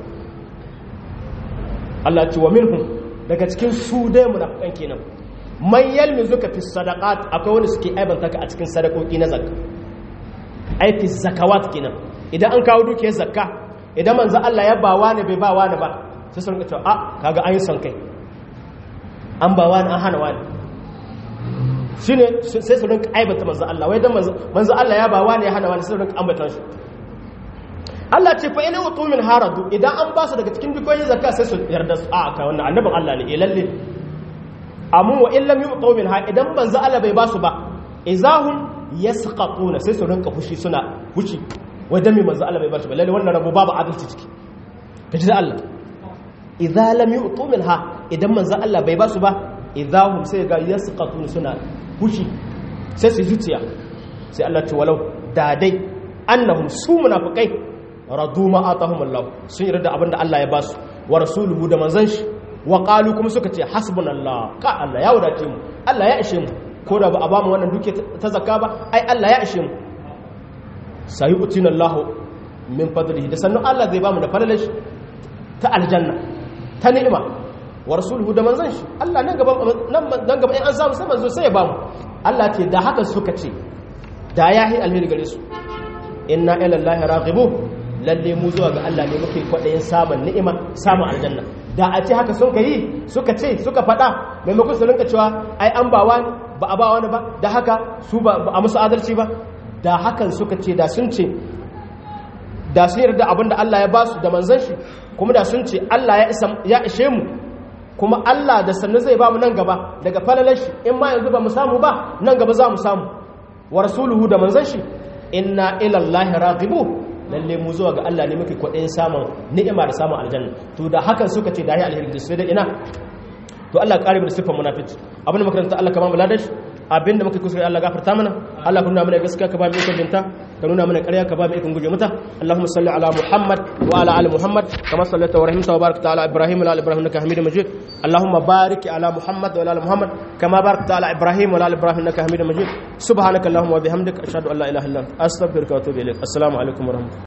Allah ce wa minhum daga cikin su dai munafikan kenan man yalmizuka fi sadaqat akwai wanda suke aibanta ka a cikin sadakoki na zakka ai fi zakawat kenan idan an kawo dukiyar zakka idan manzo Allah ya ba wani bai ba wani ba sai sun ce a kaga an yi son kai an ba wani an hana wani shine sai su rinka aibata manzo Allah wai dan manzo Allah ya ba wani ya hana wani sai su rinka ambata shi Allah ce fa ina wutu min haradu idan an ba su daga cikin dukoyin zakka sai su yarda su a ka wannan annabin Allah ne eh lalle amma wa in lam yu'tu min ha idan manzo Allah bai ba su ba izahum yasqatuna sai su rinka fushi suna fushi wai dan me manzo Allah bai ba su ba lalle wannan rabo babu adalci ciki kaji da Allah idza lam yu'tu min ha idan manzo Allah bai ba su ba idahum sai ga yasqatun suna fushi sai su zuciya sai Allah ce walau da dai annahum su munafikai radu ma atahum Allah sun yarda abinda Allah ya basu wa rasuluhu da manzon shi wa qalu kuma suka ce hasbunallah ka Allah ya wadace mu Allah ya ishe mu ko da ba a bamu wannan duke ta zakka ba ai Allah ya ishe mu sayu'tina Allah min fadlihi da sannan Allah zai bamu da falalashi ta aljanna ta ni'ima wa rasuluhu da manzon shi Allah nan gaba nan gaba in an samu sai manzo sai ya bamu Allah ce da haka suka ce da yahi alheri gare su inna ila allahi raghibu lalle mu zuwa ga Allah ne muke kwadayin samun ni'ima samun aljanna da a ce haka sun kai suka ce suka fada maimakon su rinka cewa ai an ba wani ba a ba wani ba da haka su ba a musu adalci ba da hakan suka ce da sun ce da sun yarda abinda Allah ya ba su da manzon shi kuma da sun ce Allah ya ishe mu kuma Allah da sannan zai ba mu nan gaba daga falalar shi in ma yanzu ba mu samu ba nan gaba za mu samu wa rasuluhu da manzon shi inna ila Allahi raghibu lalle mu zuwa ga Allah ne muke kwaɗayin samun ni'ima da samun aljanna to da hakan suka ce da ya alheri sai da ina to Allah ya kare mu da sifar munafici abin da makaranta Allah ka ba mu ladashi abin da muka kuskure Allah gafarta mana Allah ka nuna mana gaskiya ka ba mu ikon binta ka nuna mana ƙarya ka ba mu ikon guje mata Allahumma salli ala Muhammad wa ala ali Muhammad kama sallaita wa rahimta wa barakta ala Ibrahim wa ala Ibrahim innaka Hamidum Majid Allahumma barik ala Muhammad wa ala Muhammad kama barakta ala Ibrahim wa ala Ibrahim innaka Hamidum Majid subhanaka Allahumma wa bihamdika ashhadu an la ilaha illa anta astaghfiruka wa atubu ilaik assalamu alaikum wa rahmatullahi